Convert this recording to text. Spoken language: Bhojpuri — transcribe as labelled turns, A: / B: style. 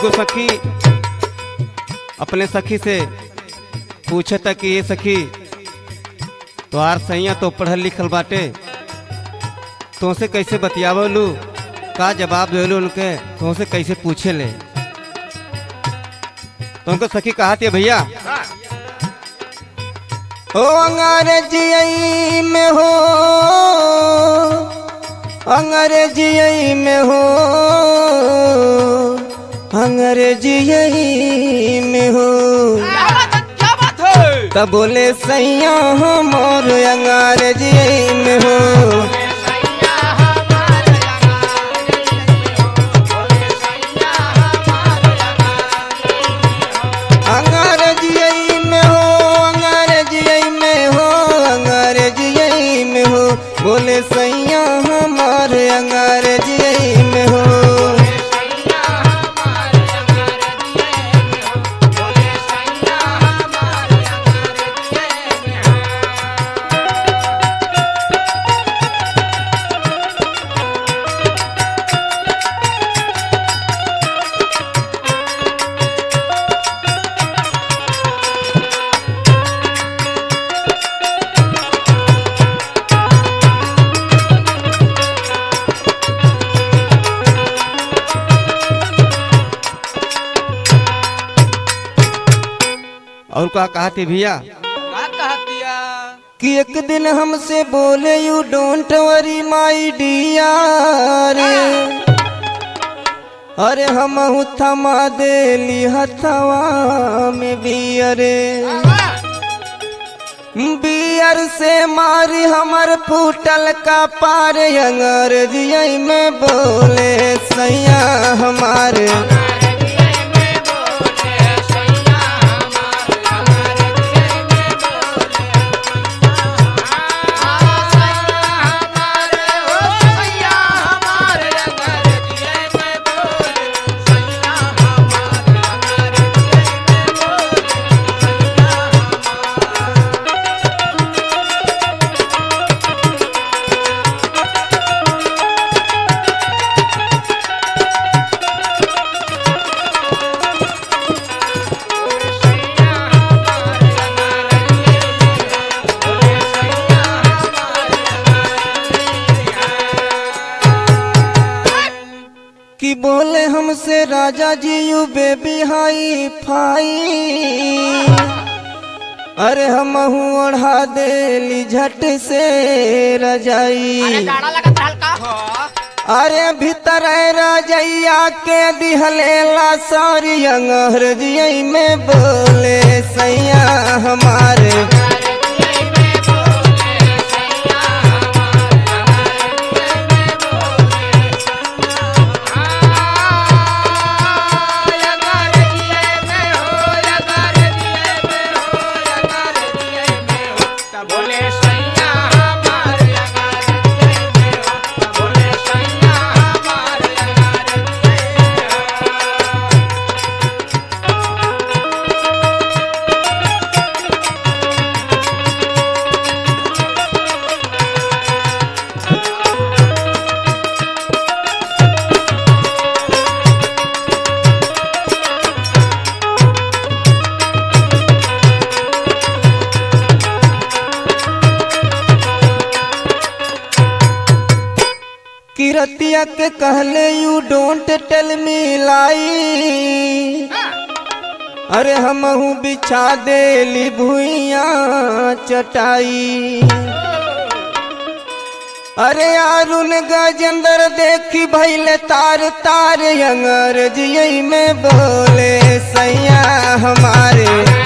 A: एगो सखी अपने सखी से पूछे था कि ये सखी तोहार सैया तो पढ़ल लिखल बाटे तुमसे कैसे बतियावलू का जवाब देलू उनके तुमसे कैसे पूछे ले तुमको सखी कहा थी भैया ओ अंग्रेजी में हो अंग्रेजी में हो अंग्रेजी में हो
B: क्या बात है क्या बात है
A: तब बोले सैया हमर अंग्रेजी में हो अंग्रेजी में हो अंग्रेजी में हो अंग्रेजी में हो बोले सैया हमर अंग्रेजी में हो और क्या कहा थी भैया
B: क्या कहा दिया
A: कि एक दिन हमसे बोले you don't worry my dear अरे हम थमा देली हथवा में बियरे बियर से मारी हमर फूटल का पार अंग्रेजी में बोले सैया हमारे कि बोले हमसे राजा जी यू बेबी हाई फाई अरे हम ओढ़ा देली झट से रजाई अरे भीतर रजैया के दिहलेला सारी अंग्रेजी में बोले सैया हमारे
B: बोले सैया हमारे बोले सैया हमारे
A: किरतिया के कहले यू डोंट टेल मी लाई अरे हमहू बिछा देली भुइया चटाई अरे अरुण गजेंद्र देखी भैले तार तार अंग्रेजी में बोले सैया हमारे